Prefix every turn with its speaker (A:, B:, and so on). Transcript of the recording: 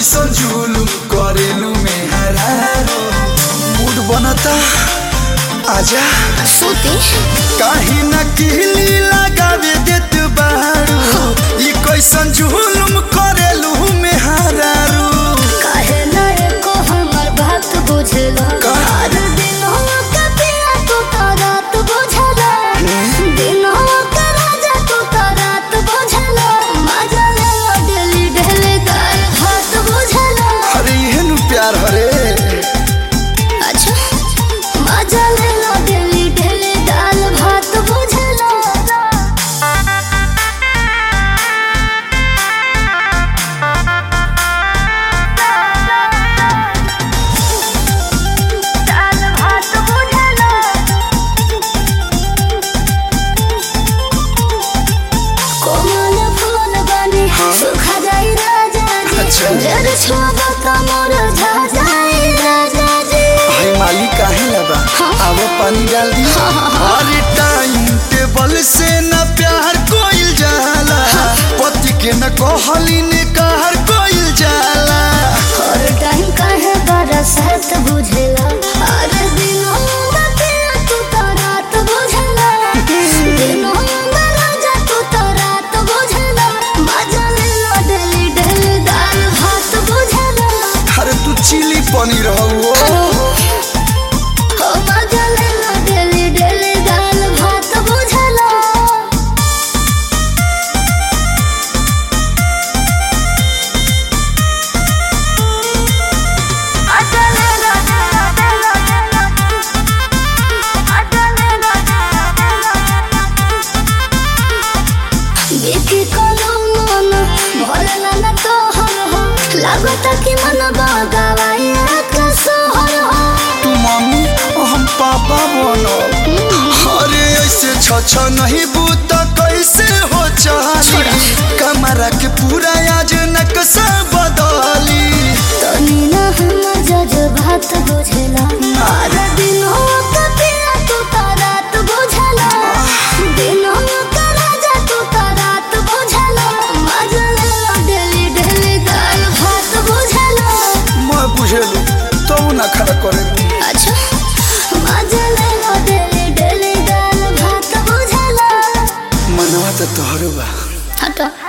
A: कैसन जुलुम करेलू में हरारो मूड बनता आजा
B: सूती
A: काहे न किली लगावे देत बारू ई कैसन जुलुम करेलू में हरारू
B: काहे ना एको हमर बात बुझला
A: का?
B: हर दिन हो के पिया तू तो रात बुझला दिन हो के राजा तू तो रात बुझला मजा ले लो डेली डेली दाल भात बुझला
A: अरे एहन प्यार हरे
B: अच्छा मजा ले लो डेली डेली दाल भात बुझला दाल भात बुझला कोमल फूल बने सुखा जाई राजा जी
A: अच्छा।
B: जर छोबा कमर झा जाई राजा जी
A: भाई माली काहे लगा आवो पानी डाल दी अरे टाइम टेबल से न प्यार कोइल जाला पति के न कहली ने कहर कोइल जाला
B: हर टाइम काहे बरसात बुझेला हर दिनों में पिया तू तो रात बुझेला दिनों में राजा तू तो रात बुझेला मजा ले लो डेली डेली दाल भात बुझेला
A: अरे तू चिली पनीर हो
B: हो मजा ले लो डेली डेली दाल भात बुझेला देखी कोनो मन भरला न तोहर हो लागत कि मन बगावाई आकाश हर हो
A: तू मम्मी हम पापा बनो अरे ऐसे छ छ नहीं बूत कैसे हो चाली कमरा के पूरा आज नक्शा बदली
B: तनी न हम जज बात बुझला हर दिन हो के पिया तू तो रात बुझला दिन हो के राजा तू तो रात बुझला मजा ले लो डेली डेली दाल भात बुझला
A: मैं बुझेलू तो ना खड़ा करे
B: अच्छा मजा ले लो डेली डेली दाल भात बुझला
A: मनवा तो तोहरो बा
B: हटो